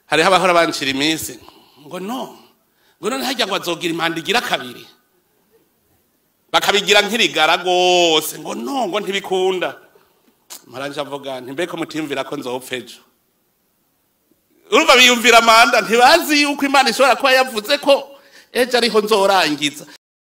hariho abahora bancira iminsi ngo no ngo none hajya ngo azogira impanda igira kabiri bakabigira nk'irigara rwose ngo no ngo ntibikunda maranje avuga nti mbeko mutimvira ko nzopfa ejo urumva biyumvira amanda ntibazi yuko imana ishobora kuba yavuze ko ejo ariho nzorangiza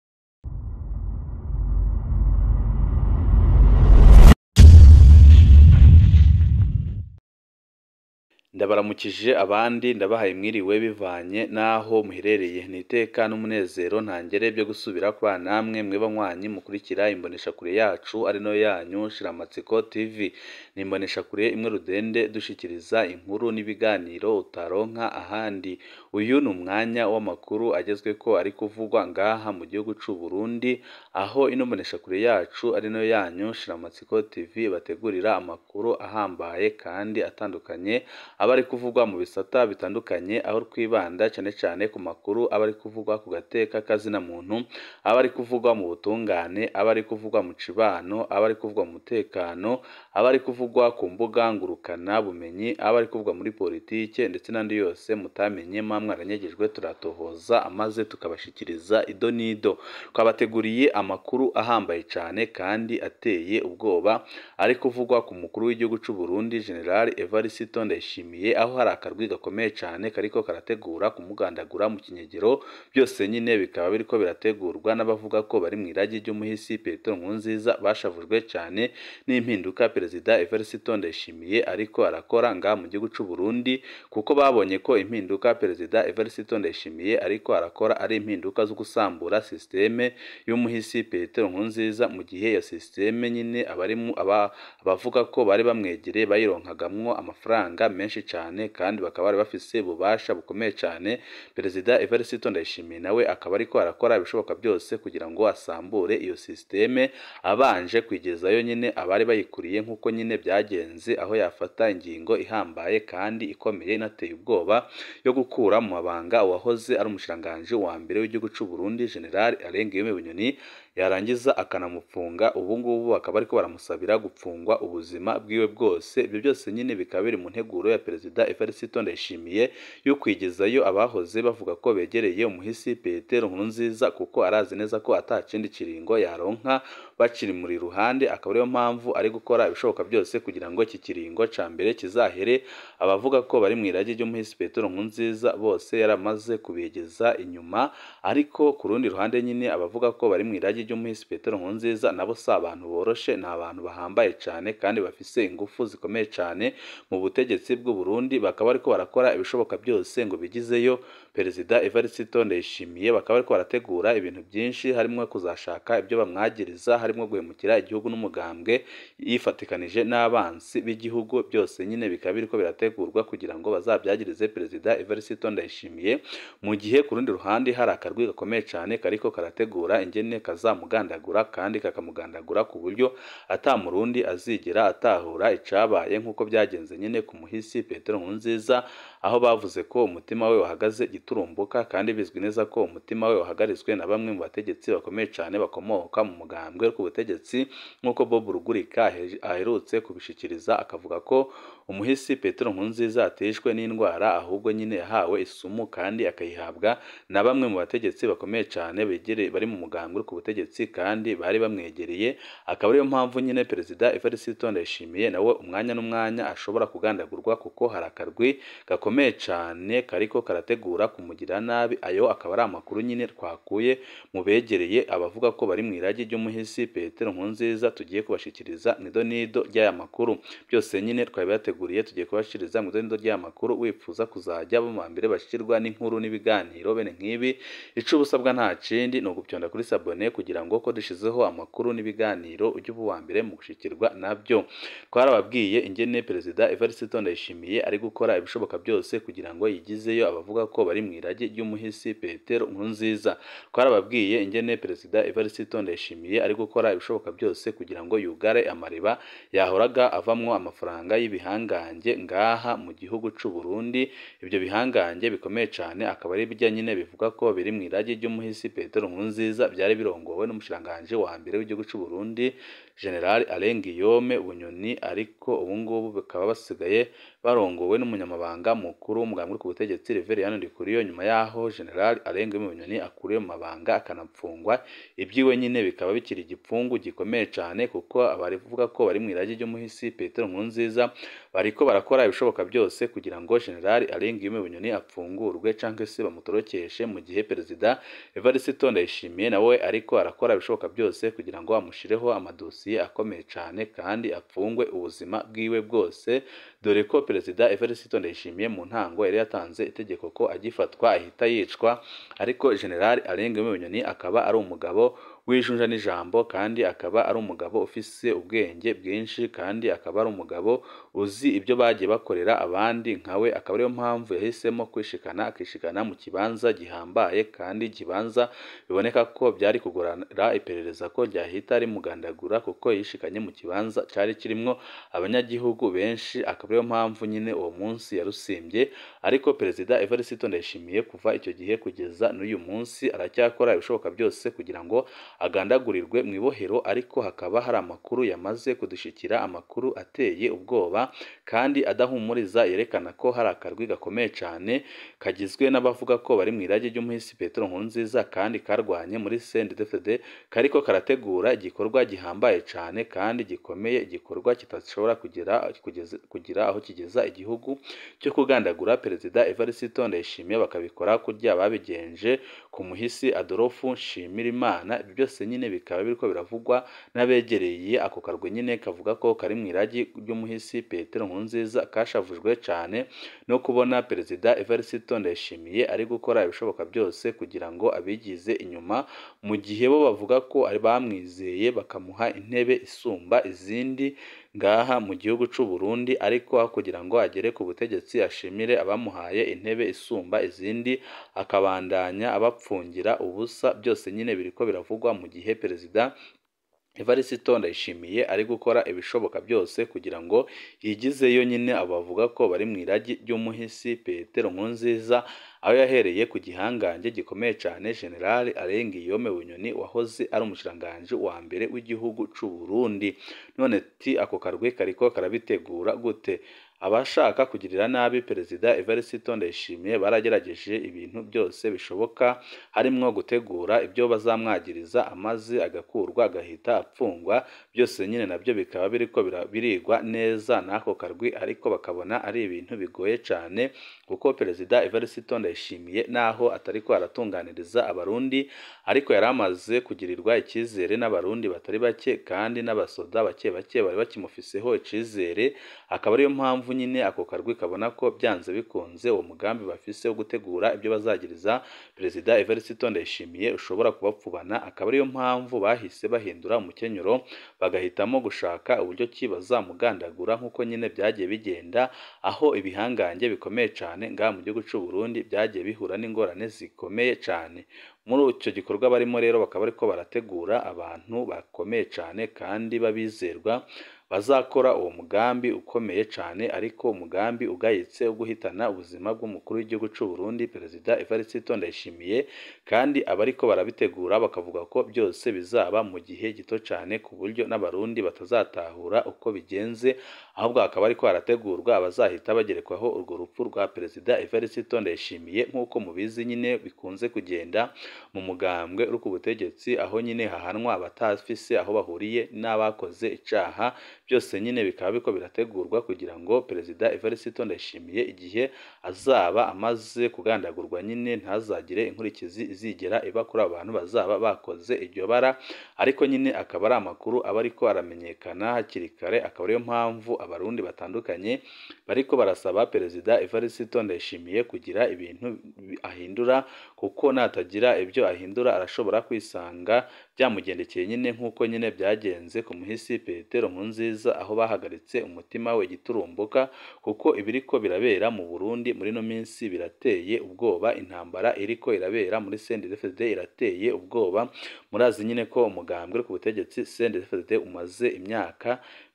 ndabaramukije abandi ndabahaye mwiriwe bivanye n'aho muherereye ni iteka n'umunezero ntangere byo gusubira kwa namwe mwe banywanyi mukurikira imboneshakure yacu ari no yanyu shiramatsiko tv ni imboneshakure imwe rudende dushikiriza inkuru n'ibiganiro utaronka ahandi uyu ni umwanya w'amakuru agezwe ko ari kuvugwa ngaha mu gihugu c'u Burundi aho ino mboneshakure yacu ari no yanyu shiramatsiko tv bategurira amakuru ahambaye kandi atandukanye aba ari kuvugwa mu bisata bitandukanye aho twibanda cyane cyane ku makuru aba ari kuvugwa ku gateka kazina muntu aba ari kuvugwa mu butungane aba ari kuvugwa mu cibano aba ari kuvugwa mu mutekano aba ari kuvugwa ku mbuga ngurukana bumenyi aba ari kuvugwa muri politike ndetse n'andi yose mutamenye mwa mwaranyegejwe turatohoza amaze tukabashikiriza ido n'ido twabateguriye amakuru ahambaye cyane kandi ateye ubwoba ari kuvugwa ku mukuru w'igihugu cy'u Burundi General Evariste Ndayishimiye aho hari akarwi gakomeye cyane kariko karategura kumugandagura mu kinyegero byose nyine bikaba biriko birategurwa n'abavuga ko bari mu iragi ry'umuhisi Petero Nkurunziza bashavujwe cyane n'impinduka perezida Evariste Ndayishimiye ariko arakora nga mu gihugu cy'u Burundi kuko babonye ko impinduka perezida Evariste Ndayishimiye ariko arakora ari impinduka zo gusambura systeme y'umuhisi Petero Nkurunziza mu gihe ya systeme nyine abarimu aba abavuga ko bari bamwegereye bayironkagamwo amafaranga menshi cyane kandi bakaba bari bafise ububasha bukomeye cyane perezida Evariste Ndayishimiye nawe akaba ariko arakora ibishoboka byose kugira ngo asambure iyo systeme abanje kwigezayo nyine abari bayikuriye nk'uko nyine byagenze aho yafata ingingo ihambaye kandi ikomeye inateye ubwoba yo gukura mu mabanga uwahoze ari umushiranganji wa mbere w'igihugu cy'u Burundi General Alain Guillaume Bunyoni yarangiza akanamufunga ubu ngubu bakaba ariko baramusabira gupfungwa ubuzima bwiwe bwose ibyo byose nyine bikaba biri mu nteguro ya perezida Evariste Ndayishimiye yo kwigezayo abahoze bavuga ko begereye umuhisi Petero Nkurunziza kuko arazi neza ko atakindi kiringo yaronka bakiri muri ruhande akaba ariyo mpamvu ari gukora ibishoboka byose kugira ngo iki kiringo ca mbere kizahere abavuga ko bari mu irage ry'umuhisi Petero Nkurunziza bose yaramaze kubegeza inyuma ariko ku rundi ruhande nyine abavuga ko bari mu irage ry'umuhisi Petero Nkurunziza nabo si abantu boroshe ni abantu bahambaye cyane kandi bafise ingufu zikomeye cyane mu butegetsi bw'u Burundi bakaba ariko barakora ibishoboka byose ngo bigizeyo perezida Evariste Ndayishimiye bakaba ariko barategura ibintu byinshi harimo kuzashaka ibyo bamwagiriza harimo guhemukira igihugu n'umugambwe yifatikanije n'abansi b'igihugu byose nyine bikaba biriko birategurwa kugira ngo bazabyagirize perezida Evariste Ndayishimiye mu gihe ku rundi ruhande hari akarwi gakomeye cyane kariko karategura ingene kazamugandagura kandi kakamugandagura ku buryo ata murundi azigera atahura icabaye nk'uko byagenze nyine ku muhisi Petero Nkurunziza aho bavuze ko umutima we wahagaze giturumbuka kandi bizwi neza ko umutima we wahagarizwe na bamwe mu bategetsi bakomeye cyane bakomoka mu mugambwe ku butegetsi nk'uko Bob Rugurika aherutse kubishikiriza akavuga ko umuhisi Petero Nkurunziza ateshwe n'indwara ahubwo nyine yahawe isumu kandi akayihabwa na bamwe mu bategetsi bakomeye cyane begereye bari mu mugambwe ku butegetsi kandi bari bamwegereye akaba ariyo mpamvu nyine perezida Evariste Ndayishimiye nawe umwanya n'umwanya ashobora kugandagurwa kuko hari akarwi gakomeye cyane kariko karategura kumugira nabi ayo akaba ari amakuru nyine twakuye mu begereye abavuga ko bari mu irage ry'umuhisi Petero Nkurunziza tugiye kubashikiriza mu idonido ry'aya makuru byose nyine twari bateguriye tugiye kubashikiriza mu idonido ry'aya makuru wifuza kuzajya bo mu mbere bashikirwa n'inkuru n'ibiganiro bene nk'ibi ico ubusabwa nta kindi ni ugupyonda kuri sabone kugira ngo ko dushizeho amakuru n'ibiganiro ujye uba uwa mbere mu gushikirwa nabyo twarababwiye ingene perezida Evariste Ndayishimiye ari gukora ibishoboka byose kugira ngo yigizeyo abavuga ko bari mu irage ry'umuhisi Petero Nkurunziza twarababwiye ingene perezida Evariste Ndayishimiye ari gukora ibishoboka byose kugira ngo yugare amariba yahoraga avamwo amafaranga y'ibihangange ngaha mu gihugu c'u Burundi ibyo bihangange bikomeye cyane akaba ari bijya nyine bivuga ko biri mu irage ry'umuhisi Petero Nkurunziza byari birongowe n'umushiranganje wa mbere w'igihugu c'u Burundi General Alain Guillaume Bunyoni ariko ubu ngubu bakaba basigaye barongowe n'umunyamabanga mukuru w'umugambi uri ku butegetsi Reverien Ndikuriyo nyuma yaho General Alain Guillaume Bunyoni akuriwe mu mabanga akanapfungwa ibyiwe nyine bikaba bikiri igipfungu gikomeye cyane kuko abarivuga ko bari mu irage ry'umuhisi Petero Nkurunziza bariko barakora ibishoboka byose kugira ngo General Alain Guillaume Bunyoni apfungurwe canke se bamutorokeshe mu gihe Perezida Evariste Ndayishimiye nawe ariko arakora ibishoboka byose kugira ngo amushireho amadosiye akomeye cyane kandi apfungwe ubuzima bwiwe bwose dore ko Perezida Evariste Ndayishimiye mu ntango yari yatanze itegeko ko agifatwa ahita yicwa ariko General Alain Guillaume Bunyoni akaba ari umugabo w'ijunja n'ijambo kandi akaba ari umugabo ufise ubwenge bwinshi kandi akaba ari umugabo uzi ibyo bagiye bakorera abandi nkawe akaba ariyo mpamvu yahisemo kwishikana akishikana mu kibanza gihambaye kandi kibanza biboneka ko byari kugorana iperereza ko ryahita rimugandagura kuko yishikanye mu kibanza cyari kirimo abanyagihugu benshi akaba ariyo mpamvu nyine uwo munsi yarusimbye ariko perezida Evariste Ndayishimiye kuva icyo gihe kugeza n'uyu munsi aracyakora ibishoboka byose kugira ngo agandagurirwe mu ibohero ariko hakaba hari amakuru yamaze kudushikira amakuru ateye ubwoba kandi adahumuriza yerekana ko hari akarwi gakomeye cyane kagizwe n'abavuga ko bari mu irage ry'umuhisi Petero Nkurunziza kandi karwanye muri CNDD-FDD kariko karategura igikorwa gihambaye cyane kandi gikomeye igikorwa kitashobora kugira kugeza kugira aho kigeza igihugu cyo kugandagura perezida Evariste Ndayishimiye bakabikora kurya babigenje ku muhisi Adolphe Nshimirimana byose nyine bikaba biriko biravugwa n'abegereye ako karwe nyine kavuga ko kari mu iragi ry'umuhisi Petero Nkurunziza kashavujwe cyane no kubona perezida Evariste Ndayishimiye ari gukora ibishoboka byose kugira ngo abigize inyuma mu gihe bo bavuga ko ari bamwizeye bakamuha intebe isumba izindi ngaha mu gihugu cy'u Burundi ariko kugira ngo agere ku butegetsi ashimire abamuhaye intebe isumba izindi akabandanya abapfungira ubusa byose nyine biriko biravugwa mu gihe perezida Evariste Ndayishimiye ari gukora ibishoboka byose kugira ngo yigizeyo nyine abo bavuga ko bari mu iragi ry'umuhisi Petero Nkurunziza aho yahereye ku gihangange gikomeye cyane General Alain Guillaume Bunyoni wahoze ari umushiranganji wa mbere w'igihugu cy'u Burundi none ti ako karwe kariko karabitegura gute abashaka kugirira nabi perezida Evariste Ndayishimiye baragerageje ibintu byose bishoboka harimo gutegura ibyo bazamwagiriza amaze agakurwa agahita apfungwa byose nyine nabyo bikaba biriko birigwa neza n'ako karwi ariko bakabona ari ibintu bigoye cyane kuko perezida Evariste Ndayishimiye naho atari ko aratunganiriza abarundi ariko yari amaze kugirirwa icyizere n'abarundi batari bake kandi n'abasoda bake bake bari bakimufiseho icyizere akaba ariyo mpamvu nyine ako karwi kabona ko byanze bikunze uwo mugambi bafise wo gutegura ibyo bazagiriza perezida Evariste Ndayishimiye ushobora kubapfubana akaba ariyo mpamvu bahise bahindura umukenyero bagahitamo gushaka uburyo ki bazamugandagura nk'uko nyine byagiye bigenda aho ibihangange bikomeye cyane ngaha mu gihugu cy'u Burundi byagiye bihura n'ingorane zikomeye cyane muri icyo gikorwa barimo rero bakaba ariko barategura abantu bakomeye cyane kandi babizerwa bazakora uwo mugambi ukomeye cyane ariko umugambi ugayitse wo guhitana ubuzima bw'umukuru w'igihugu cy'u Burundi perezida Evariste Ndayishimiye kandi abariko barabitegura bakavuga ko byose bizaba mu gihe gito cyane ku buryo n'abarundi batazatahura uko bigenze ahubwo hakaba ariko harategurwa abazahita bagerekwaho urwo rupfu rwa perezida Evariste Ndayishimiye nk'uko mubizi nyine bikunze kugenda mu mugambwe uri ku butegetsi aho nyine hahanwa abatafise aho bahuriye n'abakoze icaha byose nyine bikaba biko birategurwa kugira ngo perezida Evariste Ndayishimiye igihe azaba amaze kugandagurwa nyine ntazagire inkurikizi izigera iba kuri abo bantu bazaba bakoze iryo bara ariko nyine akaba ari amakuru aba ariko aramenyekana hakiri kare akaba ariyo mpamvu abarundi batandukanye bariko barasaba perezida Evariste Ndayishimiye kugira ibintu ahindura kuko natagira ibyo ahindura arashobora kwisanga byamugendekeye nyine nk'uko nyine byagenze ku muhisi Petero Nkurunziza aho bahagaritse umutima we giturumbuka kuko ibiriko birabera mu Burundi muri no minsi birateye ubwoba intambara iriko irabera muri CNDD-FDD irateye ubwoba murazi nyine ko umugambwe ku butegetsi CNDD-FDD umaze imyaka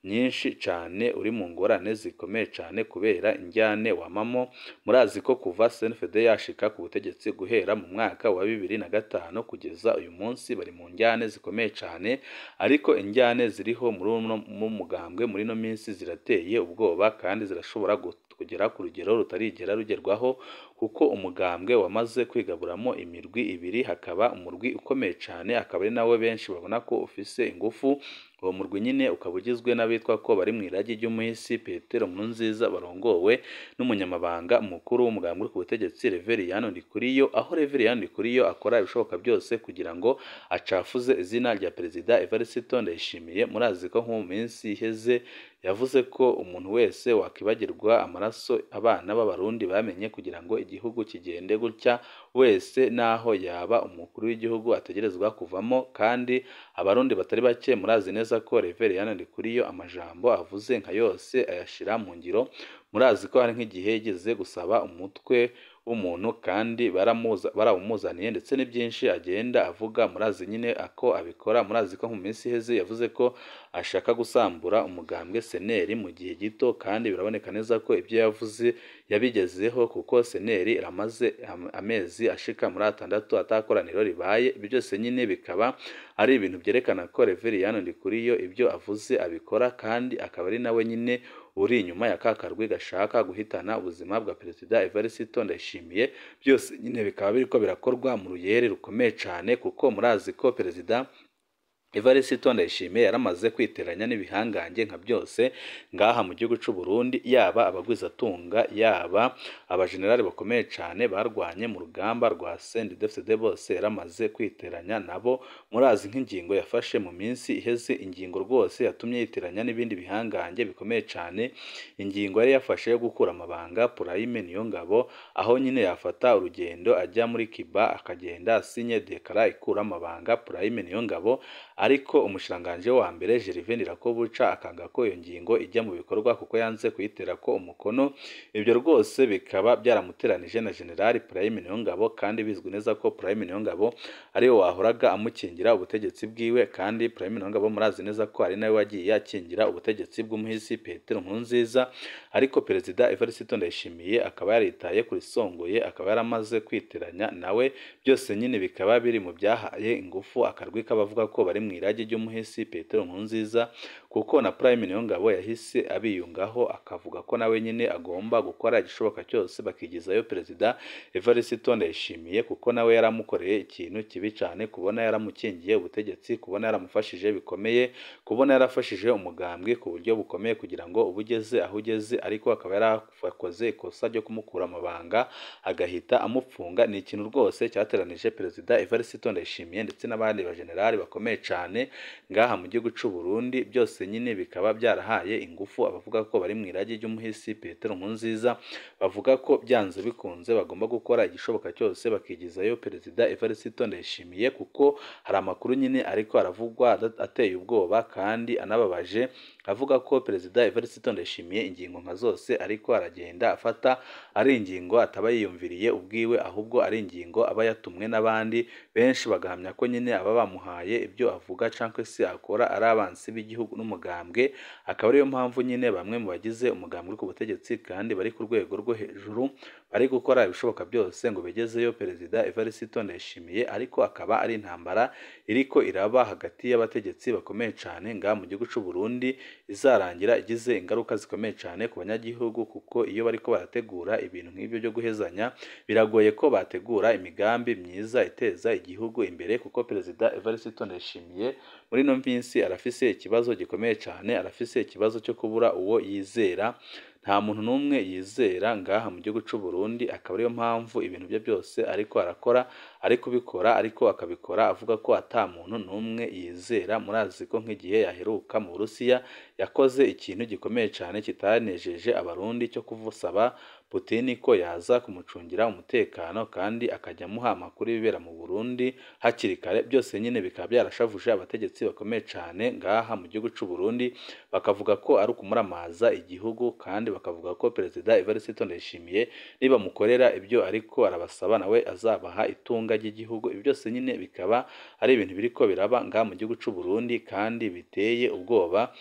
nyinshi cyane uri mu ngorane zikomeye cyane kubera injyane wamamo murazi ko kuva CNFD yashika ku butegetsi guhera mu mwaka wa bibiri na gatanu kugeza uyu munsi bari mu njyane zikomeye cyane ariko injyane ziriho muri uno mu mugambwe muri ino minsi zirateye ubwoba kandi zirashobora kugera ku rugero rutarigera rugerwaho kuko umugambwe wamaze kwigaburamo imirwi ibiri hakaba umurwi ukomeye cyane akaba ari nawe benshi babona ko ufise ingufu uwo murwi nyine ukaba ugizwe n'abitwa ko bari mu iragi ry'umuhisi Petero Nkurunziza barongowe n'umunyamabanga mukuru w'umugambwe uri ku butegetsi Reveriyano Ndikuriyo aho Reveriyano Ndikuriyo akora ibishoboka byose kugira ngo acafuze izina rya perezida Evariste Ndayishimiye murazi ko nko mu minsi iheze yavuze ko umuntu wese wakibagirwa amaraso abana b'abarundi bamenye kugira ngo igihugu kigende gutya wese naho yaba umukuru w'igihugu ategerezwa kuvamo kandi abarundi batari bake murazi neza ko Reveriyano Ndikuriyo amajambo avuze nka yose ayashira mu ngiro murazi ko hari nk'igihe yigeze gusaba umutwe w'umuntu kandi barawumuzaniye ndetse n'ibyinshi agenda avuga murazi nyine ako abikora murazi ko mu minsi iheze yavuze ko ashaka gusambura umugambwe seneri mu gihe gito kandi biraboneka neza ko ibyo yavuze yabigezeho kuko seneri iramaze amezi ashika muri atandatu atakoraniro ribaye ibyo byose nyine bikaba ari ibintu byerekana ko Reveriyano Ndikuriyo ibyo avuze abikora kandi akaba ari nawe nyine uri inyuma ya ka karwi gashaka guhitana ubuzima bwa perezida Evariste Ndayishimiye byose nyine bikaba biriko birakorwa mu ruyere rukomeye cyane kuko murazi ko perezida Evariste Ndayishimiye yaramaze kwiteranya n'ibihangange nka byose ngaha mu gihugu cy'u Burundi yaba abagwizatunga yaba abajenerali bakomeye cyane barwanye mu rugamba rwa CNDD-FDD bose yaramaze kwiteranya nabo murazi nk'ingingo yafashe mu minsi iheze ingingo rwose yatumye yiteranya n'ibindi bihangange bikomeye cyane ingingo yari yafashe yo gukura amabanga Purayime Niyongabo aho nyine yafata urugendo ajya muri Kiba akagenda asinye dekara ikura amabanga Purayime Niyongabo ariko umushiranganji wa mbere Gervais Ndirakobuca akanga ko iyo ngingo ijya mu bikorwa kuko yanze kuyitera ko umukono ibyo rwose bikaba byaramuteranije na General Prime Niyongabo kandi bizwi neza ko Prime Niyongabo ariwe wahoraga amukingira ubutegetsi bwiwe kandi Prime Niyongabo murazi neza ko ari nawe wagiye akingira ubutegetsi bw'umuhisi Petero Nkurunziza ariko perezida Evariste Ndayishimiye akaba yaritaye kuri songoye akaba yaramaze kwiteranya nawe byose nyine bikaba biri mu byahaye ingufu akarwi k'abavuga ko bari mu irage ry'umuhisi Petero Nkurunziza kuko na Prime Niyongabo yahise abiyungaho akavuga ko nawe nyine agomba gukora igishoboka cyose bakigizayo perezida Evariste Ndayishimiye kuko nawe yaramukoreye ikintu kibi cyane kubona yaramukingiye ubutegetsi kubona yaramufashije bikomeye kubona yarafashije umugambwe ku buryo bukomeye kugira ngo ubugeze aho ugeze ariko akaba yarakoze ikosa ryo kumukura amabanga agahita amupfunga ni ikintu rwose cyateranije perezida Evariste Ndayishimiye ndetse n'abandi bajenerali bakomeye cyane ngaha mu gihugu cy'u Burundi byose nyine bikaba byarahaye ingufu abavuga ko bari mu irage ry'umuhisi Petero Nkurunziza bavuga ko byanze bikunze bagomba gukora igishoboka cyose bakigizayo perezida Evariste Ndayishimiye kuko hari amakuru nyine ariko aravugwa ateye ubwoba kandi anababaje avuga ko perezida Evariste Ndayishimiye ingingo nka zose ariko aragenda afata ari ingingo ataba yiyumviriye ubwiwe ahubwo ari ingingo aba yatumwe n'abandi benshi bagahamya ko nyine aba bamuhaye ibyo avuga cyangwa se akora ari abansi b'igihugu n'umugambwe akaba ariyo mpamvu nyine bamwe mu bagize umugambwe ku butegetsi kandi bari ku rwego rwo hejuru bari gukora ibishoboka byose ngo begezeyo perezida Evariste Ndayishimiye ariko akaba ari intambara iriko iraba hagati y'abategetsi bakomeye cyane ngaha mu gihugu cy'u Burundi izarangira igize ingaruka zikomeye cyane ku banyagihugu kuko iyo bariko barategura ibintu nk'ibyo byo guhezanya biragoye ko bategura imigambi myiza iteza igihugu imbere kuko perezida Evariste Ndayishimiye muri ino minsi arafise ikibazo gikomeye cyane arafise ikibazo cyo kubura uwo yizera nta muntu n'umwe yizera ngaha mu gihugu cy'u Burundi akaba ariyo mpamvu ibintu bye byose ariko arakora ari kubikora ariko akabikora avuga ko ata muntu n'umwe yizera murazi ko nk'igihe yaheruka mu Burusiya yakoze ikintu gikomeye cyane kitanejeje abarundi cyo kuvusaba Putin ko yaza kumucungira umutekano kandi akajya amuha amakuru y'ibibera mu Burundi hakiri kare byose nyine bikaba byarashavuje abategetsi bakomeye cyane ngaha mu gihugu cy'u Burundi bakavuga ko ari ukumuramaza igihugu kandi bakavuga ko perezida Evariste Ndayishimiye nibamukorera ibyo ariko arabasaba nawe azabaha itunga ry'igihugu ibi byose nyine bikaba ari ibintu biriko biraba ngaha mu gihugu cy'u Burundi kandi biteye ubwoba akaba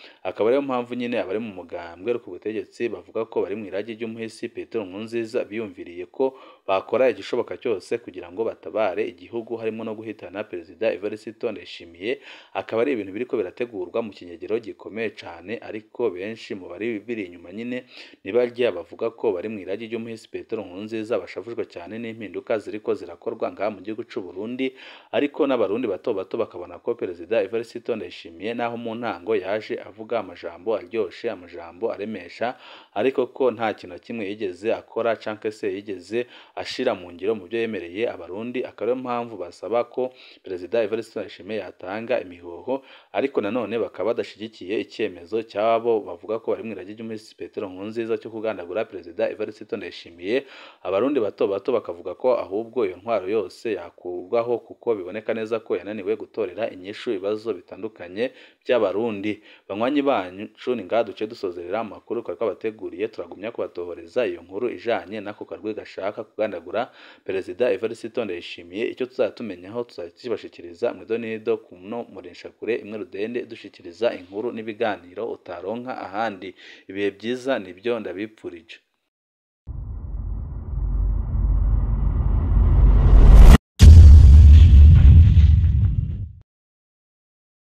ariyo mpamvu nyine abari mu mugambwe ku butegetsi bavuga ko bari mu irage ry'umuhisi Petero Nkurunziza biyumviriye ko bakora igishoboka cyose kugira ngo batabare igihugu harimo no guhitana perezida Evariste Ndayishimiye akaba ari ibintu biriko birategurwa mu kinyegero gikomeye cyane ariko benshi mu bari biri inyuma nyine nibarya bavuga ko bari mu irage ry'umuhisi Petero Nkurunziza bashavujwe cyane n'impinduka ziriko zirakorwa ngaha mu gihugu cy'u Burundi ariko n'abarundi bato bato bakabona ko perezida Evariste Ndayishimiye naho mu ntango yaje avuga amajambo aryoshe amajambo aremesha ariko ko nta kintu na kimwe yigeze akora canke se yigeze ashira mu ngiro mu byo yemereye abarundi akaba ariyo mpamvu basaba ko perezida Evariste Ndayishimiye yatanga imihoho ariko nanone bakaba badashigikiye icyemezo cy'abo bavuga ko bari mu irage ry'umuhisi Petero Nkurunziza cyo kugandagura perezida Evariste Ndayishimiye abarundi bato bato bakavuga ko ahubwo iyo ntwaro yose yakurwaho kuko biboneka neza ko yananiwe gutorera inyishu ibibazo bitandukanye by'abarundi banywanyi banyu ni ngaha duce dusozerera amakuru twari twabateguriye turagumya kubatohoreza iyo nkuru ijanye n'ako karwi gashaka kugandagura perezida Evariste Ndayishimiye icyo tuzajya tumenyaho tuzajya tubashikiriza mu idonido ku no mureshakure imwe rudende dushikiriza inkuru n'ibiganiro utaronka ahandi ibihe byiza nibyo ndabipfurije